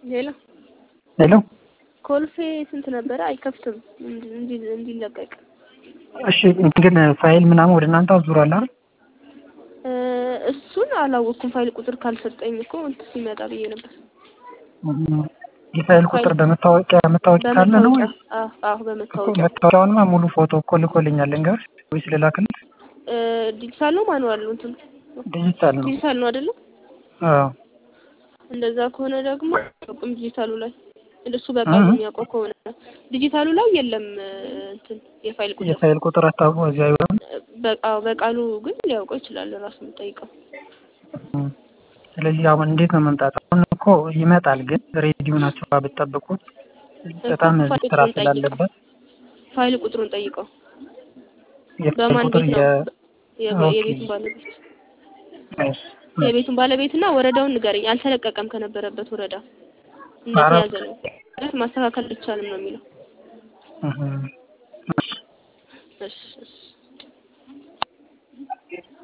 ሄሎ ሄሎ ኮልፌ ስንት ነበረ? አይከፍትም እንዲ እንዲለቀቅ እሺ ግን ፋይል ምናምን ወደ እናንተ አዙሯል አይደል? እ እሱን አላወቅኩም። ፋይል ቁጥር ካልሰጠኝ እኮ እንትን ሲመጣ ብዬ ነበር። የፋይል ቁጥር በመታወቂያ መታወቂያ ካለ ነው በመታወቂያ ወይ? አዎ አዎ እኮ በመታወቂያ መታወቂያውንማ ሙሉ ፎቶ እኮ ልኮልኛል። ልንገርሽ ወይስ ልላክልሽ? እ ዲጂታል ነው ማኑዋል ነው? እንትን ዲጂታል ነው። ዲጂታል ነው አይደለ? አዎ እንደዛ ከሆነ ደግሞ አያውቅም ዲጂታሉ ላይ እሱ በቃሉ እህ። የሚያውቀው ከሆነ ዲጂታሉ ላይ የለም እ እንትን የፋይል ቁጥር የፋይል ቁጥር አታውቁ እዚያ አይሆንም። በቃ በቃሉ ግን ሊያውቀው ይችላል ራሱ የምጠይቀው ስለዚህ አሁን እንዴት ነው መምጣት? አሁን እኮ ይመጣል፣ ግን ሬዲዮ ናቸው ብትጠብቁት በጣም ፋይል ስራ ቁጥሩን ጠይቀው ስላለበት ፋይል ቁጥሩን ጠይቀው የፋይል በማን ቁጥር ቤት ነው የ- የ- ኦኬ። የቤቱን ባለቤት እሺ። የቤቱን ባለቤትና ወረዳውን ንገረኝ። አልተለቀቀም ከነበረበት ወረዳ አራት እንደተያዘ ነው። ማስተካከል አይቻልም ነው የሚለው። እህ። እሺ። እሺ እሺ